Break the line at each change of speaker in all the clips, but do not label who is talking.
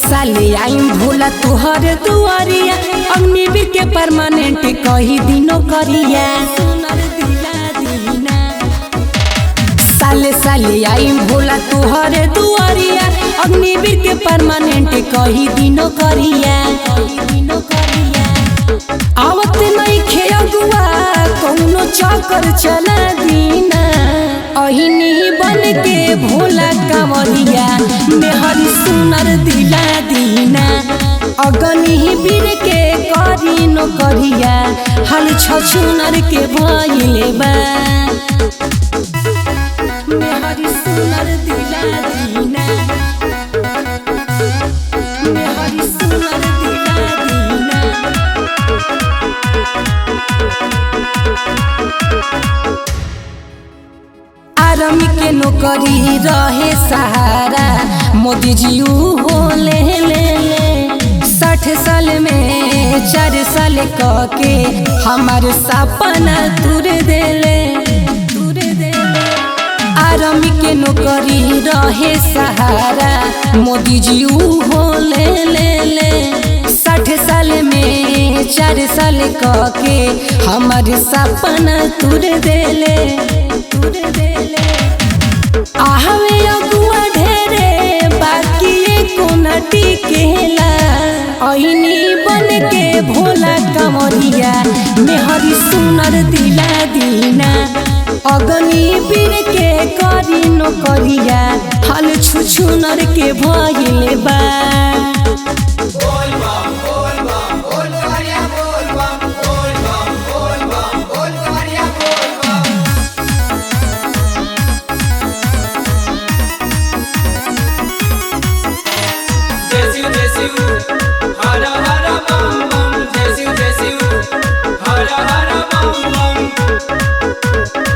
साले आईम भोला तुहर दुआरिया अग्निवीर के परमानेंट कही दिनो करिया सुनर दिला दीना साले साले आईम भोला तुहर दुआरिया अग्निवीर के परमानेंट कही दिनो करिया कही दिनो करिया आवत नहीं खे अगुआ कौनो चक्कर चला दीना अहिनी बन के भोला कंवरिया मेहरी सुनर दिला दीना अगनी बीर के करी नो करिया हल छछुनर के भइले बा मेहरी सुनर दिला दीना मेहरी सुनर दिला दीना आर्मी के नौकरी रहे सहारा मोदी जी ऊ हो ले ले ले साठ साल में चार साल क के हमार सपना तुर देले तुर देले आर्मी के नौकरी रहे सहारा मोदी जी ऊ हो ले ले ले साठ साल में चार साल क के हमार सपना तुर देले तुर देले आहवे अगुआ ढेरे बाकी एको न टिकेला अहिनी बन के भोला कमरिया मेहरी सुनर दिला दीना अगनी बीर के करी नो करिया हल छुछुनर के भइले बा
बोल बम बोल बम बोल कवरिया बोल बम बोल बम बोल बम बोल कवरिया बोल बम जय शिव जय शिव हर हर बम बम जय शिव जय शिव हर हर बम बम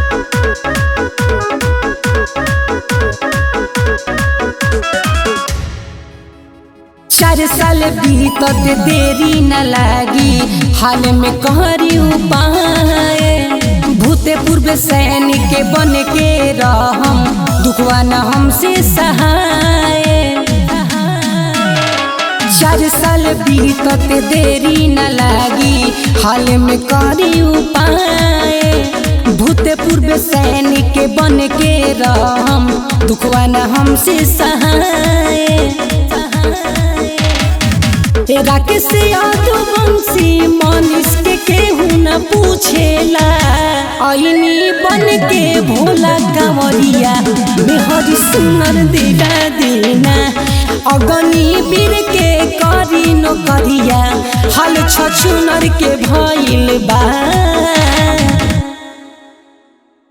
चार साल बीतत देरी न लागी हाल में कहरी उपाय भूते पूर्व सैनिक बन के रहम दुखवा न हमसे सहाय चार साल बीतत देरी न लागी हाल में करी उपाय भूते पूर्व सैनिक बन के रहम दुखवा न हमसे सहाय राकेश यादवंशी मनीष के केहू न पूछेला अइनी बन के भोला कंवरिया मेहरी सुनर दिला देना अगनी बीर के करी नो करिया हल छछुनर के भइल बा